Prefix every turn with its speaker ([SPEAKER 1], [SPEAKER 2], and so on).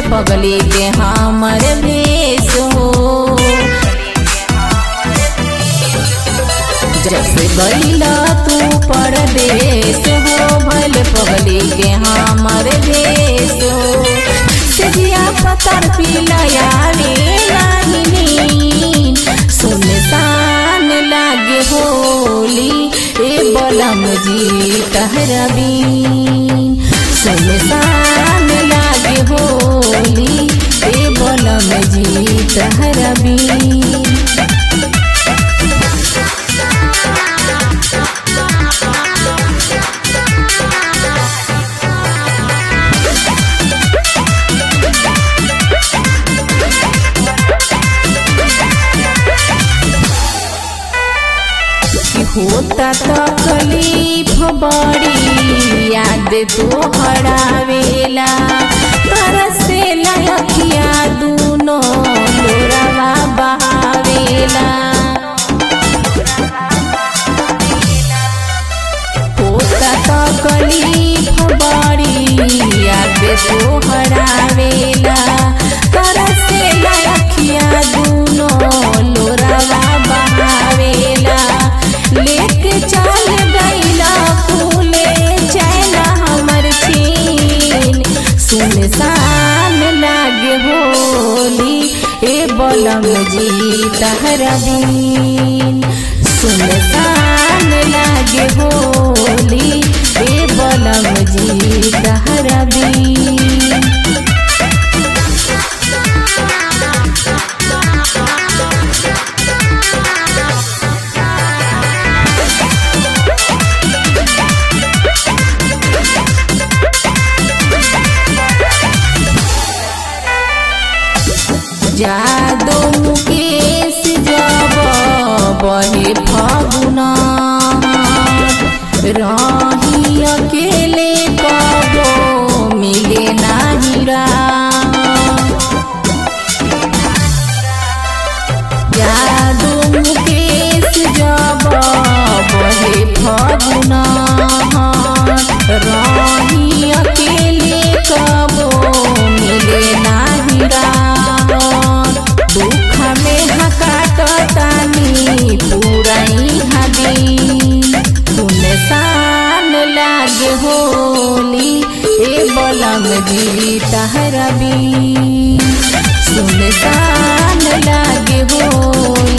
[SPEAKER 1] पगली के हमर भेष हो जब से गईला तू परदेश हो भल पगली के हमर भेष हो सिजिया पतर पिलयावे नहीं सुनसान लागे होली ए बलम जी तहरबीन सुनसान लागे होली ए बलम जी तहरबीन होता तकलीफ बड़ी याद तो हरावेला तरसे लखिया दूनो लोरावा बहावेला होता तकलीफ बड़ी याद तो हरावेला तरसे लखिया दूनो लोरावा बहावेला लेके चल गईला फूले चैना हमर छीन सुनसान लागे होली ए बलम जी तहरा दिन सुनसान लागे होली ए बलम जी तहरा दिन जादो मुकेश जब बहे फगुना रही अकेले कबो मिले नाही जादो मुकेश जब बहे फगुना रही अकेले कबो मिले नाही दुख में हकाट तानी पुरई हदी सुनसान लागे होली ए बलम जी तहरबी सुनसान लागे होली